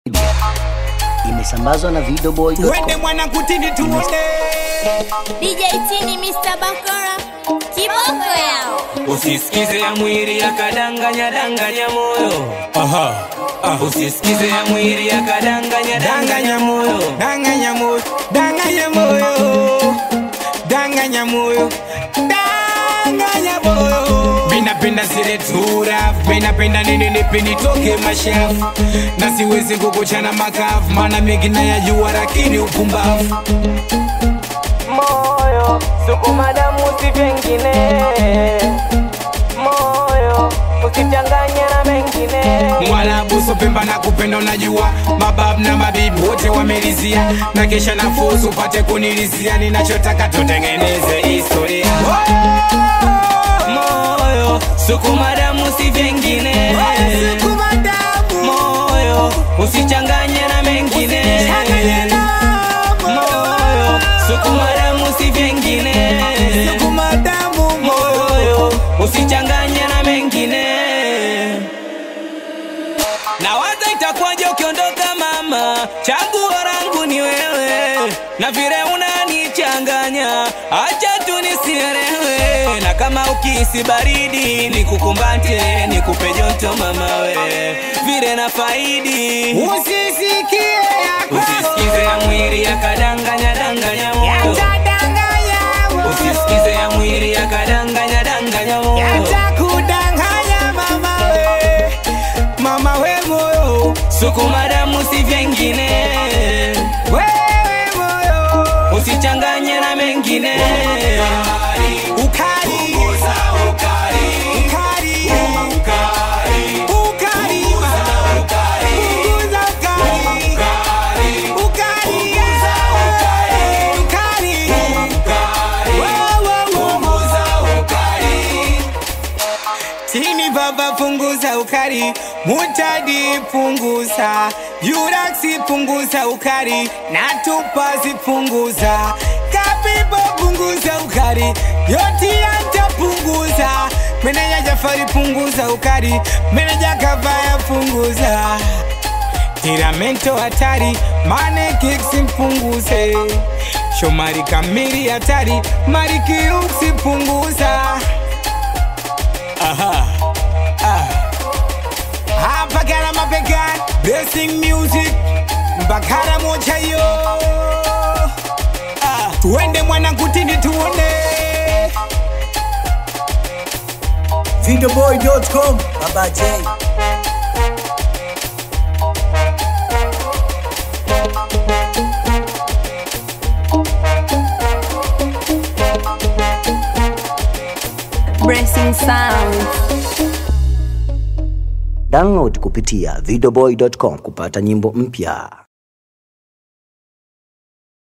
imesambazwa na videoboy.com. Wende mwana kutini tuone DJ Tini Mr. Bakora kiboko yao Usisikize ya mwili yakadanganya danganya moyo, Aha aha. usisikize ya mwili yakadanganya danganya moyo. Danganya moyo Danganya moyo Danganya moyo Danganya moyo Minapenda zile tura Minapenda nini nipi nitoke mashafu Na siwezi kukuchana makavu Maana mengi nayajua lakini upumbavu Moyo sukuma damu si vingine, moyo usichanganye na mengine. Mwarabu sopemba na kupenda unajua Mabab na mabibi wote wamelizia Na kesha nafuzu upate kunilizia Ninachotaka tutengeneze historia Moyo sukuma damu si vingine, moyo usichanganye na mengine. Moyo sukuma damu si vingine, moyo usichanganye na mengine. Na waza itakuwaje ukiondoka mama, chaguo langu ni wewe, na vile unanichanganya, acha tu nisielewe. Na kama ukihisi baridi, nikukumbate, nikupe joto mama we, vile na faidi Usisikie Usisikize ya mwili yakadanganya danganya moyo, usisikize ya mwili yakadanganya danganya moyo. kudanganya mama we Mama we moyo Sukuma damu si vyengine, Wewe moyo usichanganye na mengine. Ukali Punguza ukali Ukali Ukali Punguza ukali Ukali Ukali Wow, wow, wow. Tini baba punguza ukali, mutadi punguza, yuraksi punguza ukali, natupazi punguza, kapipo punguza ukali, yoti anta punguza, meneja Jafari punguza ukali, meneja Kavaya punguza, tiramento hatari, mane kiksi punguze, Shomari kamili hatari, mariki uksi punguza. Aha. Ah. Hapa kana mapekani Blessing music Mbakara moja yo ah. Tuende mwana kutini tuone videoboy.com baba j Blessing Sound download kupitia videoboy.com kupata nyimbo mpya